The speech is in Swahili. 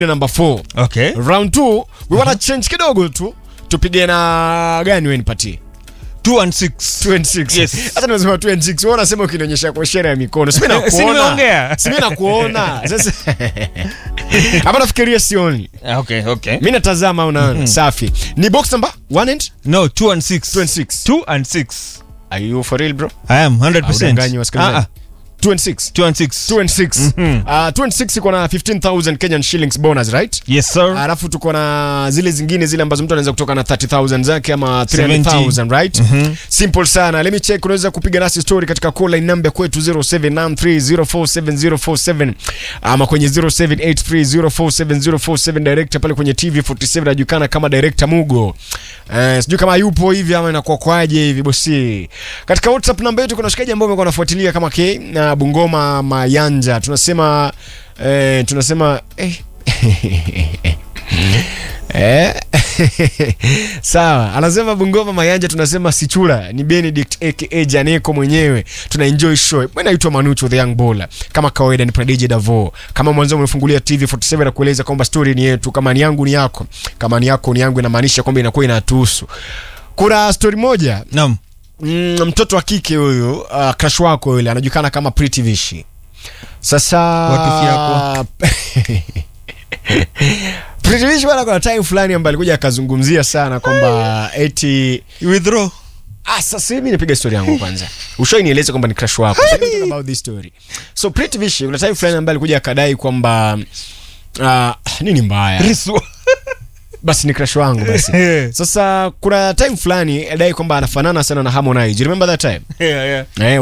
number 4 Okay. round 2 we wanna change kidogo tu tupige na gani wewe nipatie 2 and 6. 2 and 6 Yes. hata nimesema 2 and 6 wewe unasema ukinionyesha kwa ishara ya mikono simi Si nakuona nimeongea. simi nakuona sasa hapa nafikiria sioni Ah, Okay, okay. mimi natazama unaona safi ni box number 1 and No, 2 and 6. 2 and 6 2 and 6. are you for real bro I am 100%. Haudanganyi wasikilizaji. Ah, ah. 2 and 6 2 and 6. 2 and 6 Mhm. uh, 2 and 6 iko na 15000 Kenyan shillings bonus right Yes, sir. alafu tuko na zile zingine zile ambazo mtu anaweza kutoka na 30000 zake ama 300000 right Mhm. simple sana let me check unaweza kupiga nasi story katika call line number kwetu 0793047047 ama kwenye 0783047047 director pale kwenye TV 47 anajulikana kama director Mugo eh, sijui kama yupo hivi ama inakuwa kwaje hivi bosi katika WhatsApp namba yetu kuna shikaji ambao wamekuwa wanafuatilia kama K na Bungoma Mayanja tunasema eh, tunasema eh, Eh? sawa anasema bungoma mayanja tunasema sichura ni benedict aka janeko mwenyewe tuna enjoy show bwana naitwa manucho the young bowler kama kawaida ni pradj davo kama mwanzo umefungulia tv 47 na kueleza kwamba story ni yetu kama ni yangu ni yako kama ni yako ni yangu inamaanisha kwamba inakuwa inatuhusu kuna story moja Naam. mm, mtoto wa kike huyu uh, crush wako yule anajulikana kama Pretty Vishi. Sasa Wapi yako? Pretty Vishi bwana, kuna time fulani ambaye alikuja akazungumzia sana kwamba eti Withdraw. Ah, sasa mimi nipiga story yangu kwanza. Ushoi nieleze kwamba ni crush wako. Tell me talk about this story. So Pretty Vishi kuna time fulani ambaye alikuja akadai kwamba uh, nini mbaya Riswa. basi ni crush wangu basi sasa kuna time fulani adai kwamba anafanana sana na Harmonize You remember that time Yeah, yeah. eh,